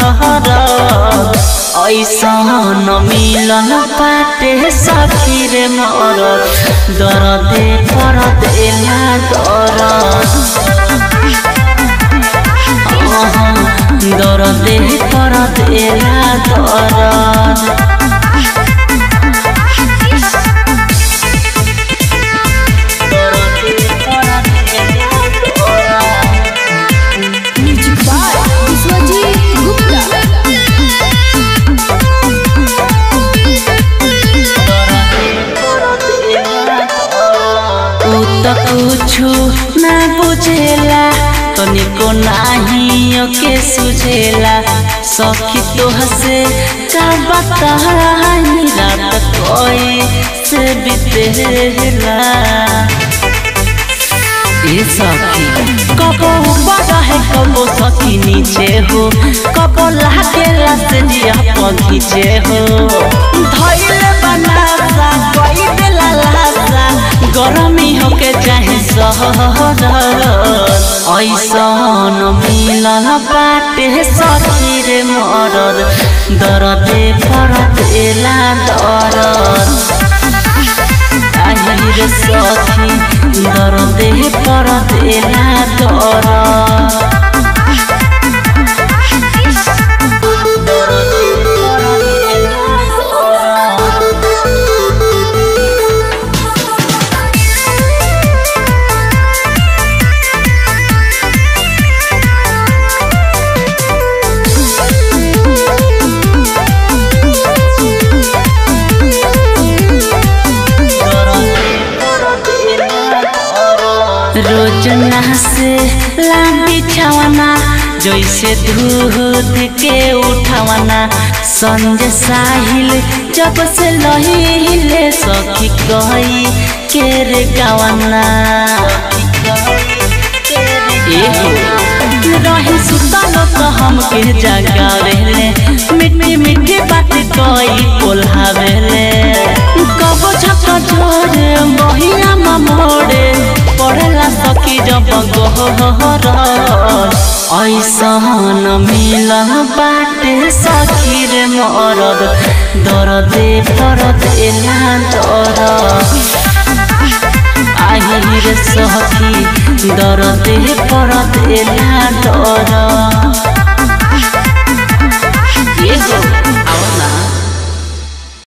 सहर ऐसन मिलन पाटे सखी रे मरद दरदे पर देला दरद दरदे पर देला दरद म्यूजिक बाय विश्वजीत गुप्ता उ त कुछु ना बुझेला तनिको नाही ओके सुझेला सखी तो हसे का बताई रात कोई से बितेला ए सखी कबो ऊपर है कबो सखी नीचे हो कबो लागे से जिया पखीचे हो धैले बनासा कोई दिला लासा गरमी होके चाहे सहर ऐसन मिलन बाटे सखी रे मरद दरदे परत एला दरद আহির সখী দরদে পরত এলা দর रोजना से लांबी छावना जैसे दूध के उठावना संजय साहिल जब से लहिले सखी कही के रे गावना रही सुतल तो हमके जगावेले मिट्टी मिट्टी बात कोई कोल्हावेले कबो झक झोरे बहिया मोड़े पढ़ेला सखी जब गोहर ऐसन मिलन बाटे सखी रे मरद दरदे परद एला दरद আহির সখী দরদে পরত এলা ডর